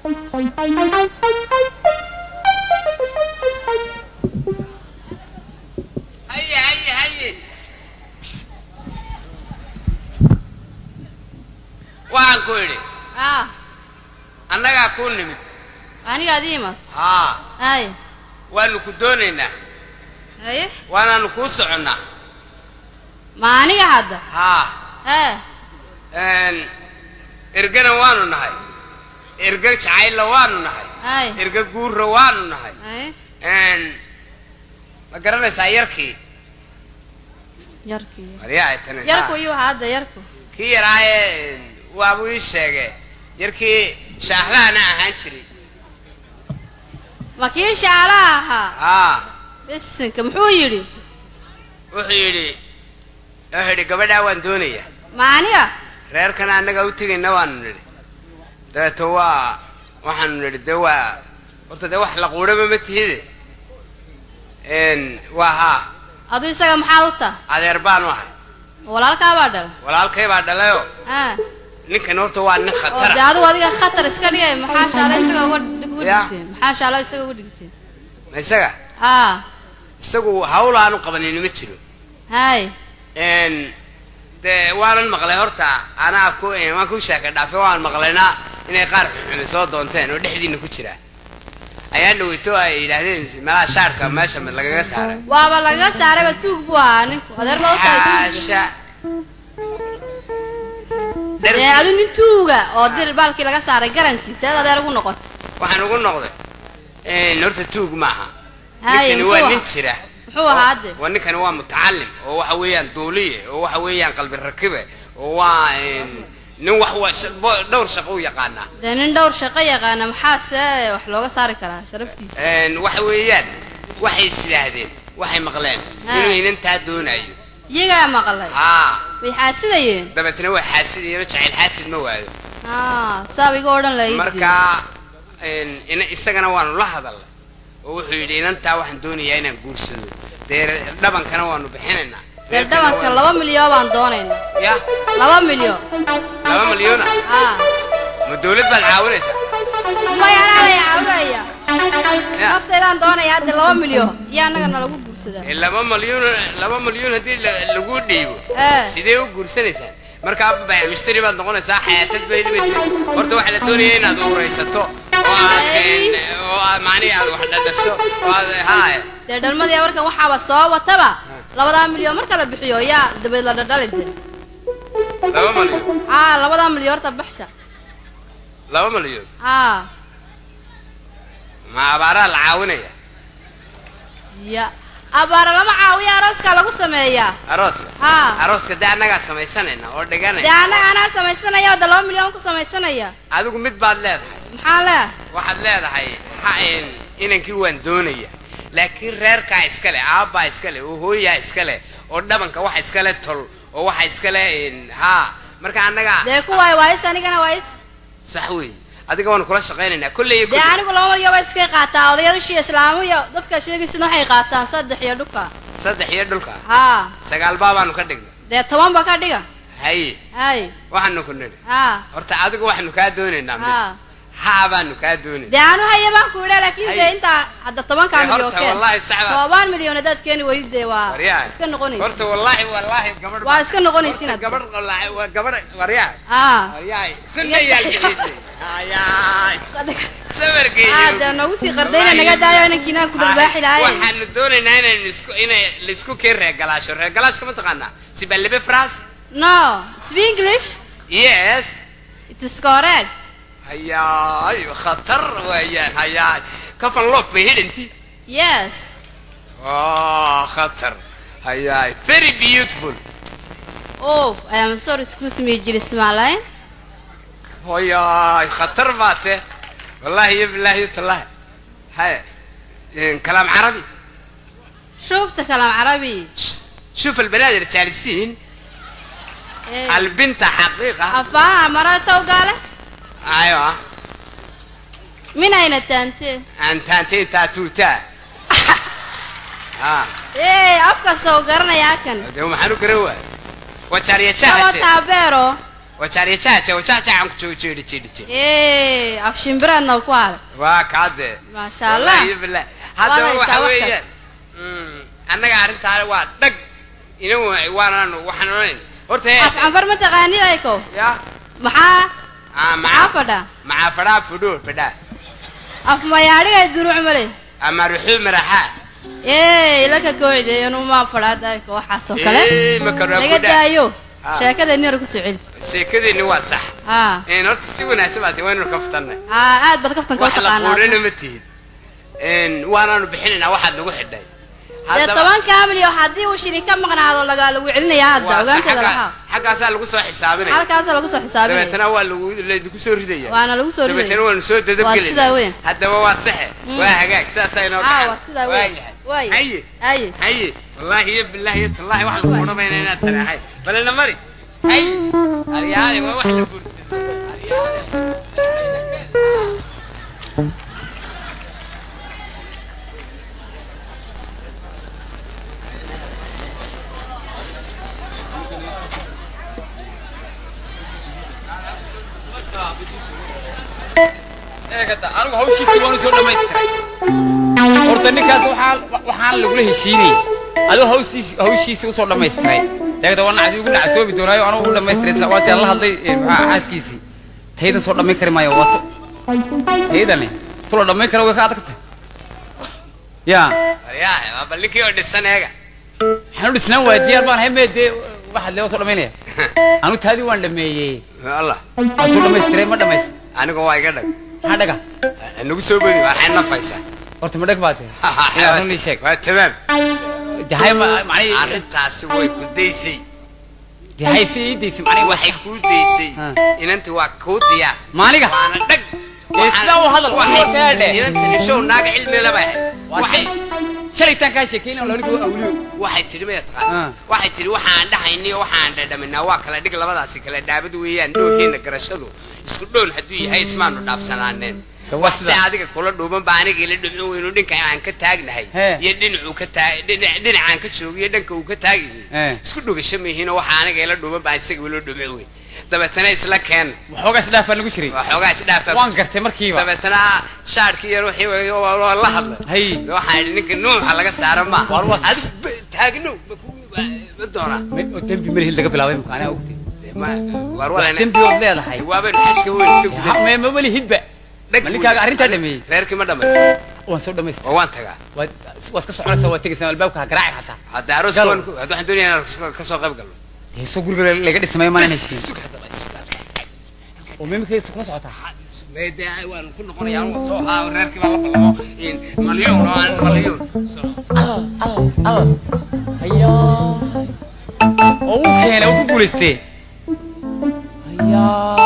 haye haye haye waxaan ku idhi ah annagaa kuu nimid aniga ad ii imad haa hay waanu ku doonaynaa haye waanaanu kuu soconnaa ma aniga hadda haa hee een, ergana waanu nahay erga jacaylla waanu nahay hay erga guurra waanu nahay haye een, ma garanaysaa yarkii yarkii maryaa ay tani yarku iyo waxaa hadda yarku kii yaraaye waabuu ii sheege yarkii shaahlaana ahaan jiray ma kii shaalaha ahaa haa bisinka muxuu yidhi wuxuu yidhi wuxuu yidhi gabadhaa waan doonaya ma aniga reerkana annaga u tegayna waanu nidhi dabeeto waa waxaanu nidhi dee waa horta dee wax la quudhaba ma tihide n waa haa adu isaga maxaad u taha adeer baanu ahay walaalkaa baa dhala walaalkay baa dhalayoo ah ninkan horta waa nin oo dee khatara adigu adiga khatar iska dhigay maxaa shaala isaga uga dhig- uga Ya. dhigteen maxaa shaala isaga uga dhigteen ma isaga ah isagu hawl aanu qabanin ma jiro hay n dee waanan maqlay horta anaa ku waan ku sheeka dhaafay waan maqlaynaa inay qaar xunxumi soo doonteen oo dhexdiina ku jira ayaa dhaweyto ay yidhaahdeen meelaha shaarka meesha mid lagaga saaray waaba lagaga saarayba tuug buu ahaa ninku adeer baa u tahay tuug xaasha dee dherkii adu nin tuuga oo dir baalkii laga saaray garankiisa eed adeer ugu noqotay waxaan ugu noqday n horta tuug maaha Haye, ninkani muxuu waa ahaa? nin jira muxuu ahaa hadde waa ninkani waa mutacalim oo waxa weeyaan duuliye oo waxa weeyaan qalbi rakibe oo waa n nin wax wa sha- bo- dhowr shaqo u yaqaanaa dee nin dhowr shaqo yaqaana maxaase wax looga saari karaa sharaftiisa n waxa weeyaan waxay is yidhaahdeen waxay maqleen Ha. inuu inantaa doonayo iyagaa maqlay haa way xaasidayeen dabeetna waa xaasidayano jacayl xaasid ma waayo ah saaba iga odhan lahayd markaa n ina isagana waanu la hadalnay oo wuxuu yidhi inantaa waxaan doonayaa inaan guursado dee dhabankana waanu bixinaynaa dee reerkana dhabanka waanu- laba milyan baan doonaynaa ya laba milyan laba malyoona ah ma dawlad baad caawinaysaa maya anaa lay caawinaya Ya. naftaydaan doonaya hadda laba milyan iyo annaga nalagu guursadaa ee laba malyuun laba malyuun haddii la- lagu dhiibo Eh. sidee u guursanaysaan markaa baya mishtari baad noqonaysaa xayaatad bay dhibaysaa horta waxaa la doonaya inaad uraysato oo aad een, oo aad macnihi aad wax dhadhasho oo aad haaya dee dhalmadii markan waxaaba soo wataba labadaa milyan marka la bixiyo yaa dabeed la dhadhali de laba malyuun ah labadaa milyan horta baxsha laba malyuun ah ma abaaraa la caawinaya ya abaara lama caawiya arooskaa lagu sameeyaa arooska ha arooska dee annagaa samaysanayna oo dee dhiganayna annaga anaa samaysanaya oo de laba milyan ku samaysanaya adigu mid baad leedahay maxaa leh waxaad leedahay ha een, inankii waan doonaya laakiin reerkaa iskale aabbaa iskale oo hooyaa iskale oo dhabanka waxa iskale tol oo waxa iskale een, haa marka annaga dee kuwaay waayis anigana waayis sax wey adiga waanu kula shaqaynaynaa kolley iyo dee kolley anigu laba milyan baa iskay qaataa odayaashii islaamu iyo dadka sheegaysidna waxay qaataan saddex iyo dhuka saddex iyo dhulka ha sagaal baabaanu ka dhignay dee toban ba ka dhiga haye hay waxaanu ku nidhi ha horta adigu waxaanu kaa doonaynaa mid ha haa baanu kaa doonayna dee anu haya baan ku idha laakiin dee Hay. intaa hadda tobankaa Dee milyan horta keen wallaahi sax baa- toban milyan haddaad keeni weydid dee waa waryaa iska noqonaysa horta wallaahi wallaahi gabadh waa iska noqonaysin horta gabadh wallaahi waa gabadh waryaa ah waryaay sunnayaal bixisay hayaay sabarkeeyo ah dee noogu sii qardayna naga daayo inankiinaan ku dharbaaxi lahayn waxaanu doonaynaa inaan isku inay laisku keen reegalaasho reegalaashka ma taqaanaa sibalibe fras no speak english yes it is correct hayaay khatar weeyaan hayaay kafan loof bay hidhanti yes oh khatar hayaay very beautiful oh i am sorry excuse me jiris maalayn hayaay khatar baate wallahi iyo billahi iyo tallahi hay kalaam carabi شوفت كلام عربي شوف البنات الجالسين إيه. البنت حقيقة أفاها مرته وقال ايوه من أين أنت؟ انت انت تاتوتا ها إيه أفكا سوقرنا يا كن ده maxaan u garan waay waa jaariya هو jahaje تابيرو wajaariya jaaja wajaajacan ku joogo jeedhi jeedhi jeedhi ee af shimbiraadna ku hale waa kaade maasha allah Wallaahi billaah. haddaba Waa waxa haysaa weeyaan mm, annaga arrintaana waa dhag ina waanaan waxaan odhanayn horta af canfar ma taqaanid ayko ya maxaa ah, maxaa macaa fadha macaa fadhaa fudhuur fadhaa af mayaadhiga duruuc male ama ruxuu maraxaa ee ilaka kooxdeeyanu ma fadhaada ayko waxaas oo kale Eh, ma karo naga ku dhaa daayo Ah. sheekada nira kusoo celi sheekadeenni waa sax haa een horta si wanaagsan baad waynu kaftanay haa aad baad kaftanka u wax la taqaanaa quudhana ma tihid een waanaanu bixinaynaa waxaad nagu xidhay dee toban kaamilio haddii uu shiri ka maqnaado laga lagu celinaya hadda waa sax, ogaanteeda xagga- lahaa xaggaasaa lagu soo xisaabinaya halkaasa lagu soo xisaabinaya dabeetana waa lagu laydinku soo ridaya waana lagu soo dabeetana ridaya waanu soo Waa sidaa dadabgelina weyn. haddaba waa saxe waa hagaag saasaa inoo aa gacan waa sidaa wey Waayahay. waay haye haye haye wallaahi iyo bilaahi iyo tallaahi wax lagu odhamayna inaad tani ahay balena mari haye aryaale waa wax la guursaday aryaale eegata anigu hawshiisii waanu soo dhamaystiray horta ninkaas waxaan waxaan lagula heshiinayay adigu hawstiisi hawshiisii usoo dhamaystiray eegata waa nacsi ugu nacsoobi doonaayo anigu u dhamaystiray isla waati aan la hadlay eh, maxaa xaaskiisii taydan soo dhamayn kari maayo wato taydani tula dhamayn kara way ka adagta ya aryaale waa bal ninkii oo dhisan eega waxaan u dhisnaan waaya diyaar baan haymee dee waxaad lee soo dhamaynaya anu taadii waan dhameeyey allah waan soo dhamaystiray ma dhamaystir aniga waa iga dhag maxaa dhaga nagu soo bodi waxay nafaysaa horta ma dhag baa tee yaa run ii sheeg waa tamaam jahay ma macnii arrintaasi way ku daysay jahay si ii daysay macnii waxay kuu daysay Ah. inanti waa kuu diyaar maaniga waana dhag Ee, sidaa u hadal, waxay waa kaadhe. inantani show naaga cilmi laba ahayd waa waxay shay shalaytaan kaa sheekeyn oo lanigu awliyo waxay tidhi maya taqaan Ah. waxay tidhi waxaan dhahayni iyo waxaan dhadhaminaa waa kala dhig labadaasi kala dhaabad weeyaan dhowxiina garashadu isku dhown hadduu yahay ismaanu dhaafsanaaneen Ka waa wax se sida. adiga kula dhuuban baa aniga ila dhumcin weynu dhinka aan ka taagnahay He. iyo dhinacuu ka taag dhinac- dhinacaan ka joogo iyo dhanka uu ka taagayahay He. isku dhugasho mihiinoo waxa aniga ila dhuuban baa isaga ilo dhumcin weyn dabeetana isla keen waxoogaa isdhaafaa nagu jiray waxoogaa isdhaafa waan gartay markiiba dabeetana shaadhkii yar wixii way- waa- waa la hadlay hay waxaan idhi ninka nuuxa laga saara ma Waar waa- adigu ba- taagnow ma ku- ma- ma doonaa ma- oo dembi marhil laga bilaabay imka anaa ogtay Ma- waar walana dembi ood leedahay waabaynu xashka weyn iska Ha, gudan me- ma weli hidba Dhag ma ninkaaga weyn. arrintaa dhameeyey reerkii ma dhamaysa waan soo dhamaystay oo waan tagaa waad waa iska soconaysaa waad tegaysaa albaabka ha garaaci xataa hadda aroos Gal. waan ku- hadda waxaan doonaya inaan ka soo qayb galno dee soo guriga la- laga dhismay maanan heshiin Sug haddaba, sug haddaba. oo mimikaysa kula socotaa Mee dee waan ku noqonayaa anuu soo haa reerkii baan la ballamo in malyoon oo aan malyoon al al al hayaa oo uu keenay uu ku guulaystee hayaa